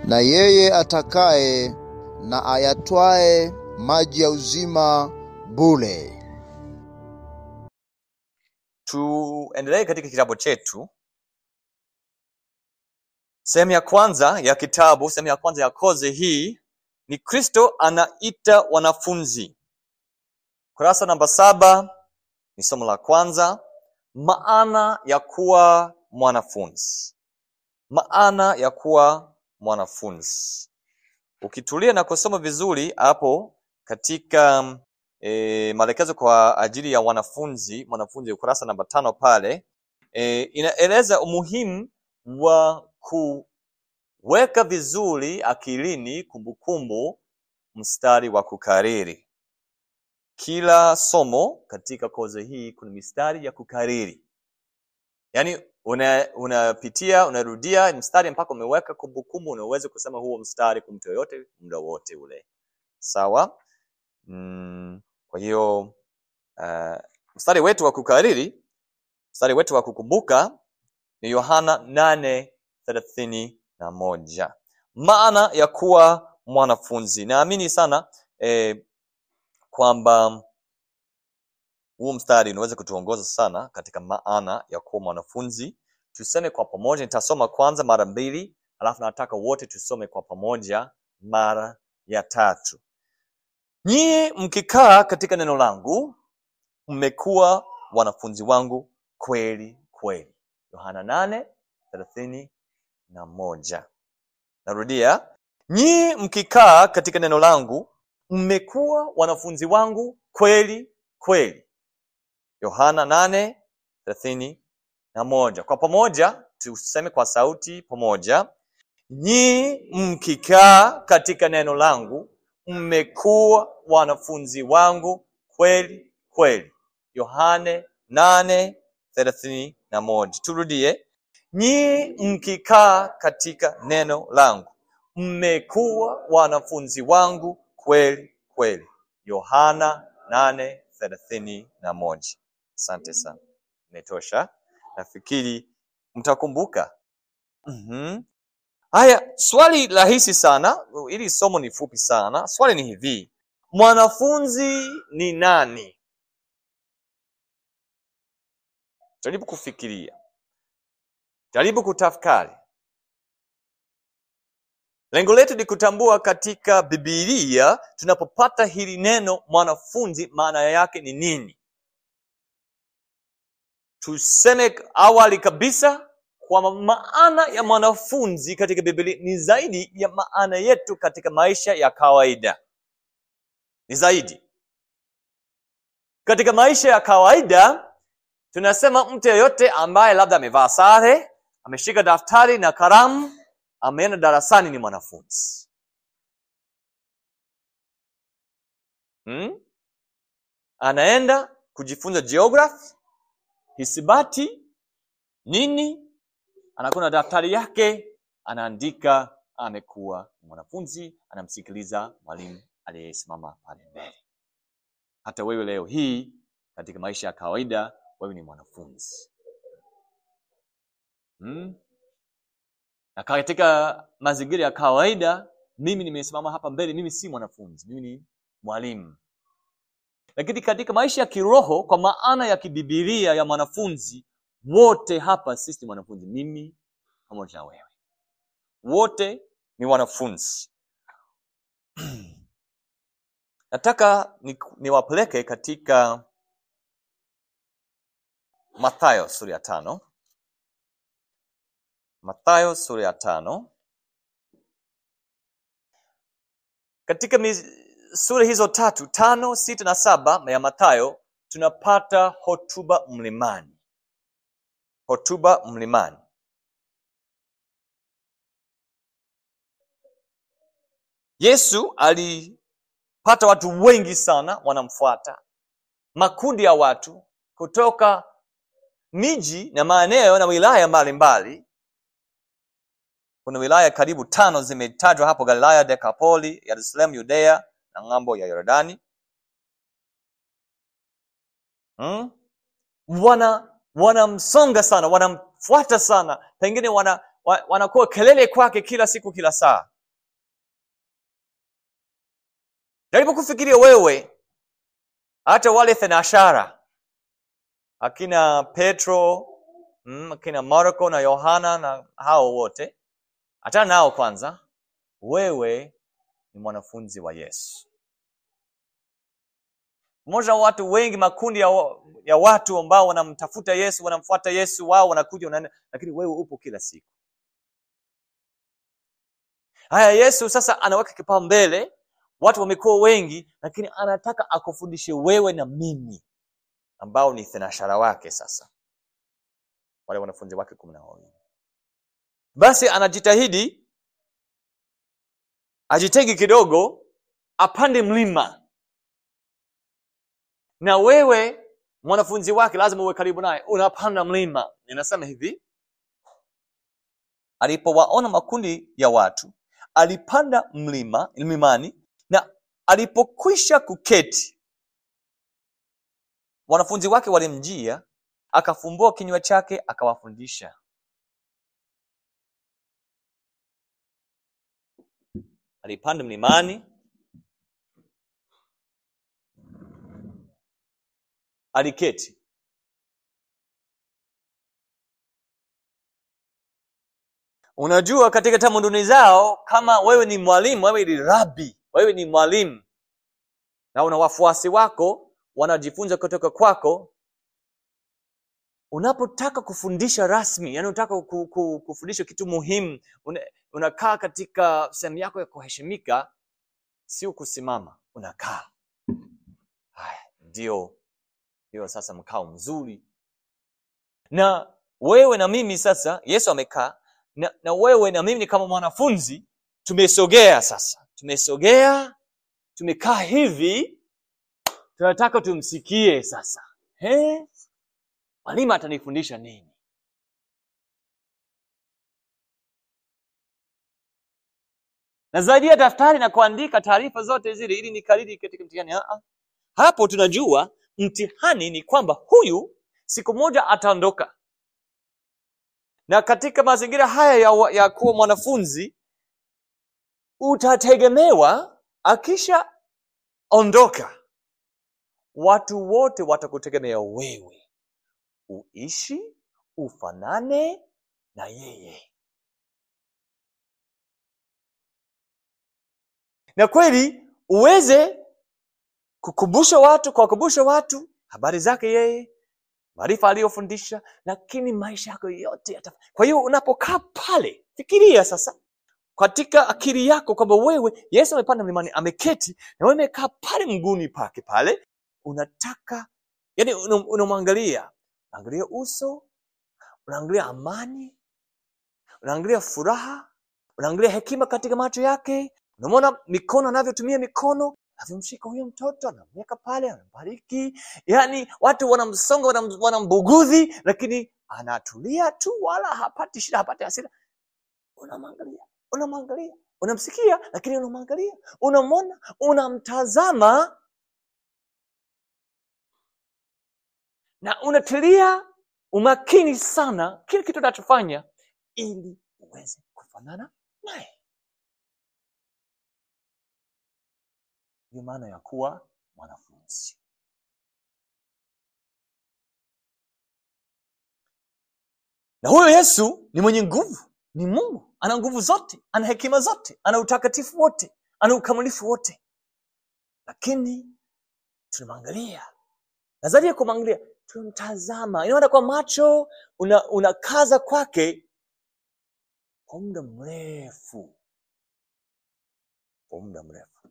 na yeye atakaye na ayatwae maji ya uzima bure. tuendelee katika kitabu chetu sehemu ya kwanza ya kitabu sehemu ya kwanza ya kozi hii ni kristo anaita wanafunzi kurasa namba saba ni somo la kwanza maana ya kuwa mwanafunzi maana ya kuwa mwanafunzi ukitulia na kusoma vizuri hapo katika e, maelekezo kwa ajili ya wanafunzi mwanafunzi ukurasa namba tano pale e, inaeleza umuhimu wa kuweka vizuri akilini kumbukumbu mstari wa kukariri kila somo katika kozi hii kuna mistari ya kukariri yaani una- unapitia unarudia mstari mpaka umeweka kumbukumbu unaweza kusema huo mstari kwa mtu yoyote muda wote ule sawa mm, kwa hiyo uh, mstari wetu wa kukariri mstari wetu wa kukumbuka ni yohana nane thelathini na moja maana ya kuwa mwanafunzi naamini sana eh, kwamba huu mstari unaweza kutuongoza sana katika maana ya kuwa mwanafunzi tuseme kwa pamoja nitasoma kwanza mara mbili alafu nataka wote tusome kwa pamoja mara ya tatu nyie mkikaa katika neno langu mmekuwa wanafunzi wangu kweli kweli yohana nane thelathini na moja narudia nyie mkikaa katika neno langu mmekuwa wanafunzi wangu kweli kweli yohana nane thelathini na moja kwa pamoja tuseme kwa sauti pamoja nyii mkikaa katika neno langu mmekuwa wanafunzi wangu kweli kweli yohane nane thelathini na moja turudie nyii mkikaa katika neno langu mmekuwa wanafunzi wangu kweli kweli yohana nane thelathini na moja asante sana imetosha nafikiri mtakumbuka mm-hmm. haya swali rahisi sana ili somo ni fupi sana swali ni hivi mwanafunzi ni nani jaribu kufikiria jaribu kutafakari lengo letu ni kutambua katika bibilia tunapopata hili neno mwanafunzi maana yake ni nini tuseme awali kabisa kwamba maana ya mwanafunzi katika biblia ni zaidi ya maana yetu katika maisha ya kawaida ni zaidi katika maisha ya kawaida tunasema mtu yeyote ambaye labda amevaa sare ameshika daftari na karamu ameenda darasani ni mwanafunzi hmm? anaenda kujifunza geography hisibati nini anakuwa na daftari yake anaandika amekuwa ni mwanafunzi anamsikiliza mwalimu aliyesimama pale mbele hata wewe leo hii katika maisha ya kawaida wewe ni mwanafunzi hmm? na katika mazingira ya kawaida mimi nimesimama hapa mbele mimi si mwanafunzi mimi ni mwalimu lakini katika maisha ya kiroho kwa maana ya kibibilia ya mwanafunzi wote hapa sisi ni wanafunzi mimi pamoja na wewe wote ni wanafunzi nataka ni- niwapeleke katika mathayo sura ya tano mathayo sura ya tano katika mi- sura hizo tatu tano sita na saba ya mathayo tunapata hotuba mlimani hotuba mlimani yesu alipata watu wengi sana wanamfuata makundi ya watu kutoka miji na maeneo na wilaya mbalimbali kuna wilaya karibu tano zimetajwa hapo galilaya dekapoli yerusalemu yudea na ng'ambo ya yordani hmm? wana wanamsonga sana wanamfuata sana pengine wana, wa, wanakuwa kelele kwake kila siku kila saa jaribu kufikiria wewe hata wale thenashara akina petro mm, akina marko na yohana na hao wote hata nao kwanza wewe ni mwanafunzi wa yesu mmoja wa watu wengi makundi ya, wa- ya watu ambao wanamtafuta yesu wanamfuata yesu wao wanakuja wanaenda lakini wewe upo kila siku haya yesu sasa anaweka kipaumbele watu wamekuwa wengi lakini anataka akufundishe wewe na mimi ambao ni thenashara wake sasa wale wanafunzi wake kumi na wawili basi anajitahidi ajitegi kidogo apande mlima na wewe mwanafunzi wake lazima uwe karibu naye unapanda mlima inasema hivi alipowaona makundi ya watu alipanda mlima mlimani na alipokwisha kuketi wanafunzi wake walimjia akafumbua kinywa chake akawafundisha alipanda mlimani aliketi unajua katika tamaduni zao kama wewe ni mwalimu wewe ni rabi wewe ni mwalimu na una wafuasi wako wanajifunza kutoka kwako unapotaka kufundisha rasmi yani unataka ku, ku, kufundisha kitu muhimu una, unakaa katika sehemu yako ya kuheshimika sio kusimama unakaa haya ndio ndio sasa mkao mzuri na wewe na mimi sasa yesu amekaa na, na wewe na mimi kama mwanafunzi tumesogea sasa tumesogea tumekaa hivi tunataka tumsikie sasa He? mwalimu atanifundisha nini na zaidi ya daftari na kuandika taarifa zote zile ili nikariri katika mtihani Ah, ah. hapo tunajua mtihani ni kwamba huyu siku moja ataondoka na katika mazingira haya ya, wa- ya kuwa mwanafunzi utategemewa akisha ondoka watu wote watakutegemea wewe uishi ufanane na yeye na kweli uweze kukumbusha watu kuwakumbusha watu habari zake yeye maarifa aliyofundisha lakini maisha yako yote yata... kwa hiyo unapokaa pale fikiria sasa katika akili yako kwamba wewe yesu amepanda mlimani ameketi na wewe umekaa pale mguuni pake pale unataka yani unam- unamwangalia unaangalia uso unaangalia amani unaangalia furaha unaangalia hekima katika macho yake unamwona mikono anavyotumia mikono anavyomshika huyo mtoto anamweka pale anambariki yaani watu wanamsonga wanam- wanambugudhi lakini anatulia tu wala hapati shida hapati hasira unamwangalia unamwangalia unamsikia lakini unamwangalia unamwona unamtazama na unatilia umakini sana kile kitu unachofanya ili uweze kufanana naye ndio maana ya kuwa mwanafunzi na huyo yesu ni mwenye nguvu ni mungu ana nguvu zote ana hekima zote ana utakatifu wote ana ukamilifu wote lakini tunamwangalia na zaidi ya kumwangalia tunamtazama inaona kwa macho una- unakaza kwake kwa muda mrefu kwa muda mrefu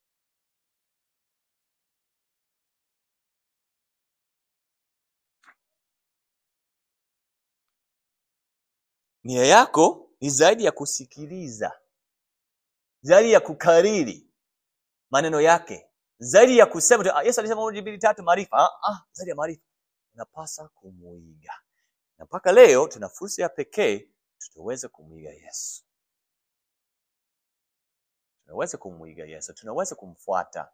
nia yako ni zaidi ya kusikiliza zaidi ya kukariri maneno yake zaidi ya kusema tu, "Ah, yesu alisema moja mbili tatu maarifa ah, ah, zaidi ya maarifa unapasa kumuiga na mpaka leo tuna fursa ya pekee tutaweza kumwiga yesu tunaweza kumwiga yesu tunaweza kumfuata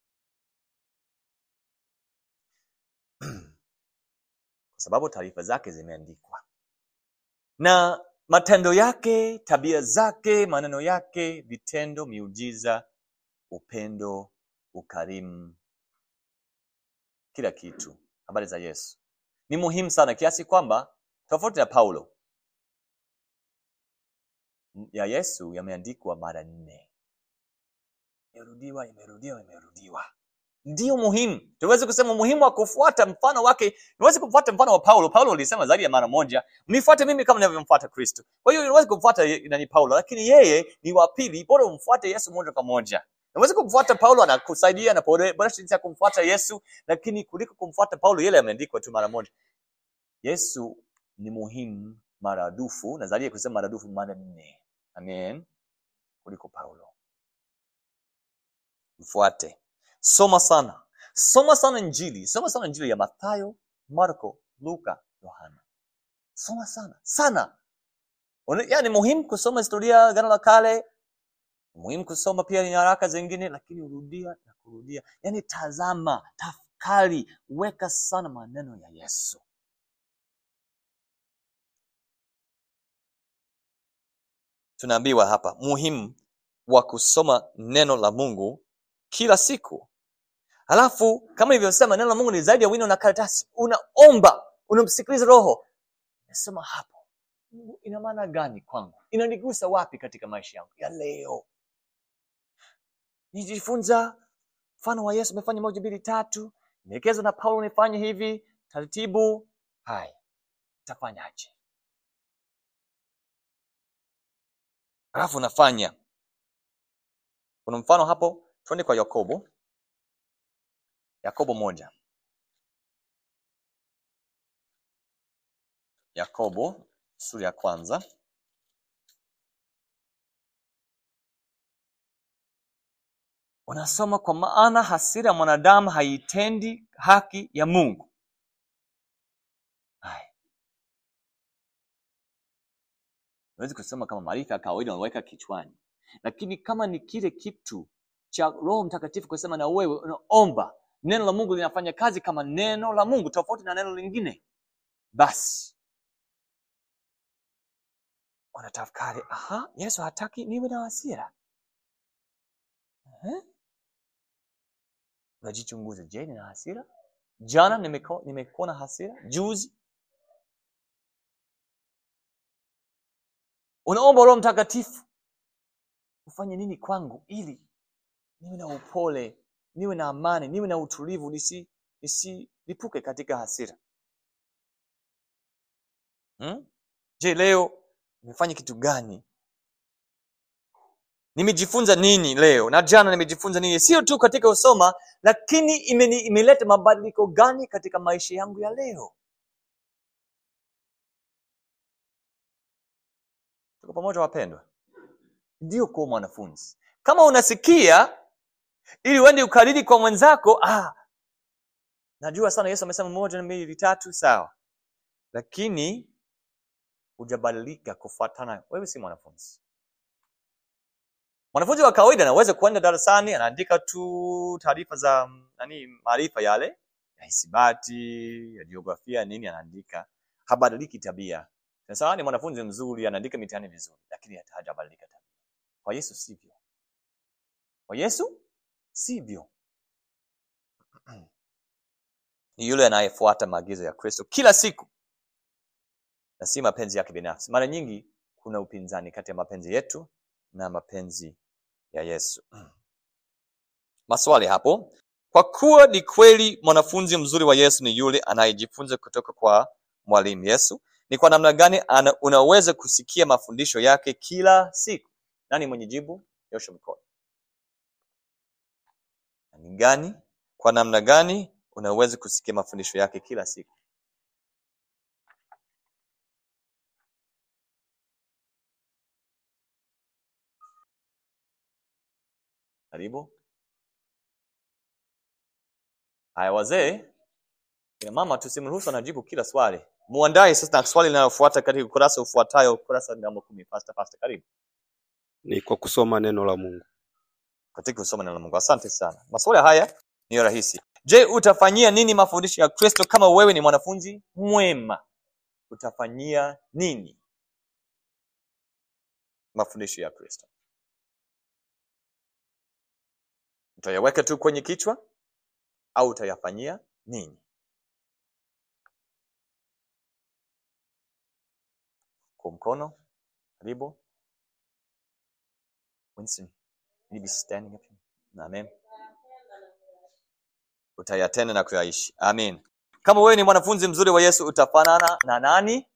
kwa sababu taarifa zake zimeandikwa na matendo yake tabia zake maneno yake vitendo miujiza upendo ukarimu, kila kitu, habari za Yesu ni muhimu sana kiasi kwamba tofauti na Paulo ya Yesu yameandikwa mara nne, imerudiwa, imerudiwa, imerudiwa. Ndio muhimu. Tuweze kusema umuhimu wa kufuata mfano wake. Niweze kufuata mfano wa Paulo. Paulo alisema zaidi ya mara moja, mnifuate mimi kama ninavyomfuata Kristo. Kwa hiyo niweze kumfuata ye- nani Paulo, lakini yeye ni wa pili, bora umfuate Yesu moja kwa moja. Naweza kumfuata Paulo, anakusaidia na boresha jinsi ya kumfuata Yesu, lakini kuliko kumfuata Paulo, yale yameandikwa tu mara moja. Yesu ni muhimu maradufu, na zaidi ya kusema maradufu mara nne. Amen, kuliko Paulo. Mfuate, soma sana, soma sana Injili, soma sana Injili ya Mathayo, Marko, Luka, Yohana. Soma sana sana. Una- Yani muhimu kusoma historia ya Agano la Kale, muhimu kusoma pia nyaraka zingine, lakini urudia na kurudia. Yani tazama, tafakari, weka sana maneno ya Yesu. Tunaambiwa hapa muhimu wa kusoma neno la Mungu kila siku. Halafu kama ilivyosema, neno la Mungu ni zaidi ya wino na karatasi. Unaomba, unamsikiliza Roho. Nasema hapo, Mungu ina maana gani kwangu? Inanigusa wapi katika maisha yangu ya leo? Nijifunza mfano wa Yesu, amefanya moja, mbili, tatu, nielekezwa na Paulo nifanye hivi taratibu. Haya, tafanyaje? Halafu unafanya. Kuna mfano hapo, twende kwa Yakobo. Yakobo moja. Yakobo sura ya kwanza. Unasoma, kwa maana hasira ya mwanadamu haitendi haki ya Mungu. Haya. Huwezi kusema kama maarifa ya kawaida unaweka kichwani, lakini kama ni kile kitu cha Roho Mtakatifu kusema na wewe unaomba, neno la Mungu linafanya kazi kama neno la Mungu, tofauti na neno lingine, basi unatafakari, aha, Yesu hataki niwe na hasira. Eh? Unajichunguza, je, nina hasira? Jana nimeko- nimekuwa na hasira, juzi. Unaomba Roho Mtakatifu ufanye nini kwangu ili niwe na upole, niwe na amani, niwe na utulivu, nisi nisilipuke katika hasira. Hmm? Je, leo nimefanya kitu gani? Nimejifunza nini leo na jana nimejifunza nini? Sio tu katika usoma, lakini imeni, imeleta mabadiliko gani katika maisha yangu ya leo? Tuko pamoja wapendwa? Ndio kuwa mwanafunzi. Kama unasikia ili uende ukariri kwa mwenzako, ah, najua sana Yesu amesema moja na mbili tatu, sawa, lakini hujabadilika kufuatana, wewe si mwanafunzi. Mwanafunzi wa kawaida anaweza kuenda darasani anaandika tu taarifa za mm, nani, maarifa yale ya hisabati, ya jiografia, nini, anaandika, habadiliki tabia. Sasa ni mwanafunzi mzuri, anaandika mitihani vizuri, lakini hata hajabadilika tabia. Kwa Yesu sivyo. Kwa Yesu sivyo. Ni yule anayefuata maagizo ya Kristo kila siku na si mapenzi yake binafsi. Mara nyingi kuna upinzani kati ya mapenzi yetu na mapenzi ya Yesu. Maswali hapo. Kwa kuwa ni kweli mwanafunzi mzuri wa Yesu ni yule anayejifunza kutoka kwa mwalimu Yesu, ni kwa namna gani ana, unaweza kusikia mafundisho yake kila siku? Nani mwenye jibu? Nyosha mkono. Ni gani? Kwa namna gani unaweza kusikia mafundisho yake kila siku? Karibu. Haya wazee, kina mama, tusimruhusu anajibu kila swali. Muandae sasa na swali linalofuata katika ukurasa ufuatayo, ukurasa namba kumi. Fasta fasta, karibu ni kwa kusoma neno la Mungu. katika kusoma neno la Mungu. Asante sana. Maswali haya ni rahisi. Je, utafanyia nini mafundisho ya Kristo kama wewe ni mwanafunzi mwema? Utafanyia nini mafundisho ya Kristo? utayaweka tu kwenye kichwa au utayafanyia nini kwa mkono karibu Winston you be standing up amen utayatenda na kuyaishi amen kama wewe ni mwanafunzi mzuri wa yesu utafanana na nani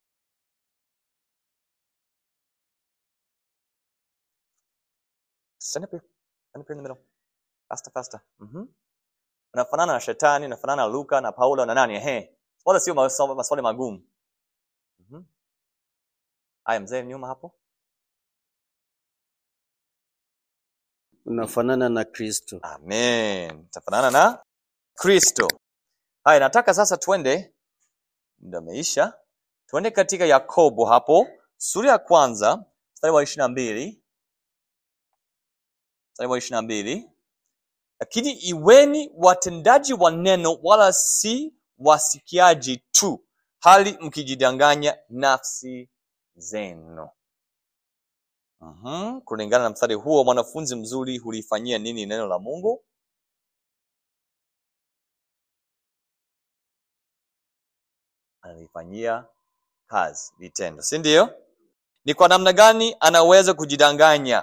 stand up here stand up here in the middle faster faster mhm unafanana na shetani unafanana na luka na paulo na nani ehe wala sio maso- maswali magumu mhm haya mzee nyuma hapo unafanana na Kristo. amen utafanana na kristo haya nataka sasa twende muda umeisha twende katika yakobo hapo sura ya kwanza mstari wa ishiri na mbili mstari wa ishiri na mbili lakini iweni watendaji wa neno wala si wasikiaji tu hali mkijidanganya nafsi zenu Mhm, kulingana na mstari huo mwanafunzi mzuri hulifanyia nini neno la mungu analifanyia kazi vitendo si ndio ni kwa namna gani anaweza kujidanganya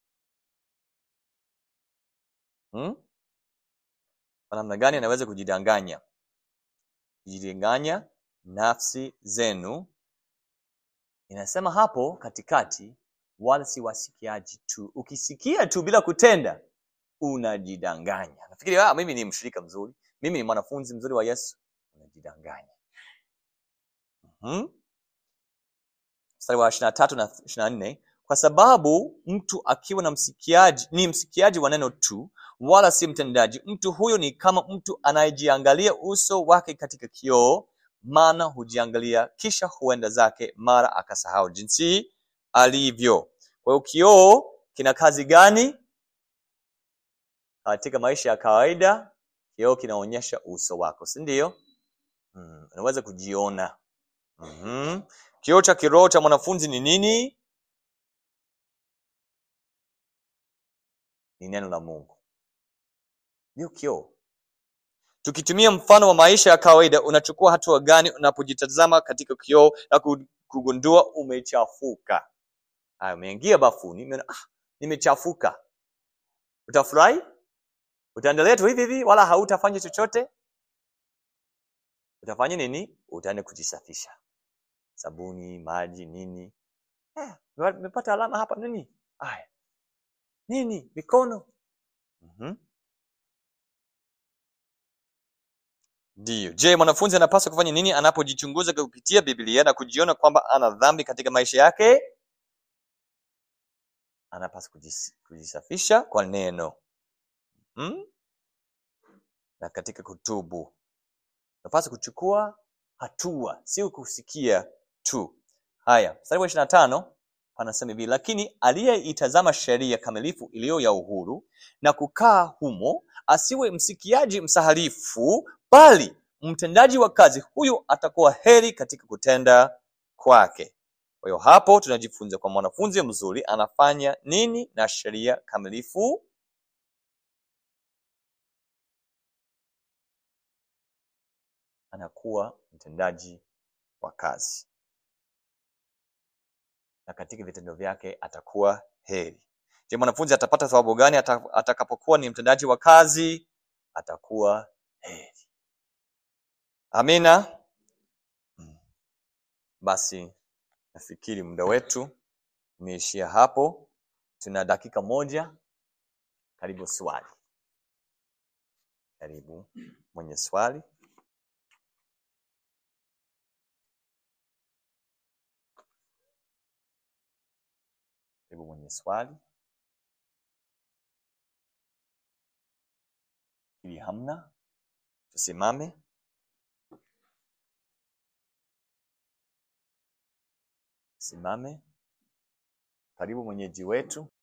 hmm? kwa namna gani anaweza kujidanganya kujidanganya nafsi zenu inasema hapo katikati wala si wasikiaji tu ukisikia tu bila kutenda unajidanganya nafikiri ah, mimi ni mshirika mzuri mimi ni mwanafunzi mzuri wa yesu unajidanganya mm-hmm. mstari wa ishiri na tatu na ishiri na nne kwa sababu mtu akiwa na msikiaji ni msikiaji wa neno tu wala si mtendaji mtu huyo ni kama mtu anayejiangalia uso wake katika kioo maana hujiangalia kisha huenda zake mara akasahau jinsi alivyo kwa hiyo kioo kina kazi gani katika maisha ya kawaida kioo kinaonyesha uso wako si ndio mm, unaweza kujiona mm-hmm. kioo cha kiroho cha mwanafunzi ni nini ni neno la mungu ndio kioo tukitumia mfano wa maisha ya kawaida unachukua hatua gani unapojitazama katika kioo na ku- kugundua umechafuka Haya, umeingia bafuni umeona, ah, nimechafuka utafurahi utaendelea tu hivi hivi wala hautafanya chochote utafanya nini utaenda kujisafisha sabuni maji nini eh, nimepata alama hapa nini haya nini mikono mm-hmm. Ndiyo. Je, mwanafunzi anapaswa kufanya nini anapojichunguza kupitia Biblia na kujiona kwamba ana dhambi katika maisha yake? Anapaswa kujis, kujisafisha kwa neno hmm? na katika kutubu. Anapaswa kuchukua hatua, sio kusikia tu. Haya, mstari wa ishirini na tano anasema hivi, lakini aliyeitazama sheria kamilifu iliyo ya uhuru na kukaa humo, asiwe msikiaji msahalifu, bali mtendaji wa kazi, huyo atakuwa heri katika kutenda kwake. Kwa hiyo hapo tunajifunza kwa mwanafunzi mzuri anafanya nini na sheria kamilifu? Anakuwa mtendaji wa kazi na katika vitendo vyake atakuwa heri. Je, mwanafunzi atapata thawabu gani ata- atakapokuwa ni mtendaji wa kazi? Atakuwa heri. Amina. Mm. Basi nafikiri muda wetu umeishia hapo. Tuna dakika moja. Karibu swali. Karibu mwenye swali. Karibu mwenye swali. Ili hamna, tusimame. Simame. Karibu mwenyeji wetu.